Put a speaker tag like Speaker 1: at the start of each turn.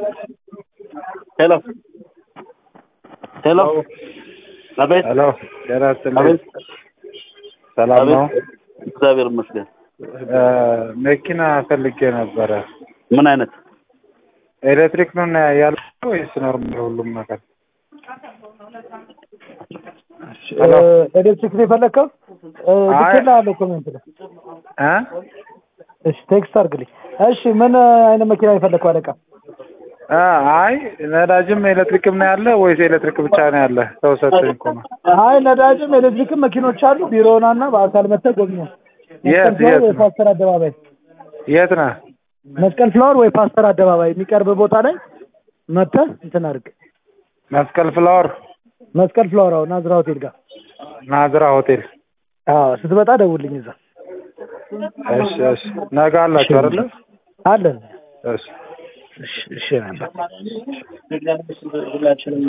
Speaker 1: ሄሎ ሄሎ አቤት
Speaker 2: ሄሎ ጤና ይስጥልኝ።
Speaker 1: አቤት
Speaker 2: ሰላም ነው?
Speaker 1: አቤት እግዚአብሔር ይመስገን
Speaker 2: እ መኪና ፈልጌ ነበረ።
Speaker 1: ምን አይነት
Speaker 2: ኤሌክትሪክ ነው እና ያለው ወይስ ኖርማል ሁሉም ነገር? ሄሎ
Speaker 3: ኤሌክትሪክ ነው የፈለግከው?
Speaker 2: አይ-
Speaker 3: ልኬልሃለሁ ኮሜንት ላይ።
Speaker 2: እ
Speaker 3: እሺ ቴክስት አድርግልኝ። እሺ ምን አይነት መኪና ነው የፈለግከው አለቃ?
Speaker 2: እ አይ ነዳጅም ኤሌክትሪክም ነው ያለ ወይስ ኤሌክትሪክ ብቻ ነው ያለ? ሰው ሰጥቶኝ እኮ ነው።
Speaker 3: አይ ነዳጅም ኤሌክትሪክም መኪኖች አሉ። ቢሮና እና በአካል መጥተህ ጎብኘው።
Speaker 2: የት
Speaker 3: መስቀል ፍላወር
Speaker 2: የት
Speaker 3: ወይ
Speaker 2: ነው?
Speaker 3: ፓስተር አደባባይ
Speaker 2: የት ነህ?
Speaker 3: መስቀል ፍላወር ወይ ፓስተር አደባባይ የሚቀርብ ቦታ ላይ መጥተህ እንትን አድርግ።
Speaker 2: መስቀል ፍላወር
Speaker 3: መስቀል ፍላወር አዎ፣ ናዝራ ሆቴል ጋር
Speaker 2: ናዝራ ሆቴል።
Speaker 3: አዎ፣ ስትመጣ ደውልኝ እዛ
Speaker 2: እሺ እሺ። ነገ አላችሁ አይደለ?
Speaker 3: አለን።
Speaker 2: እሺ
Speaker 3: እሺ እሺ ነበር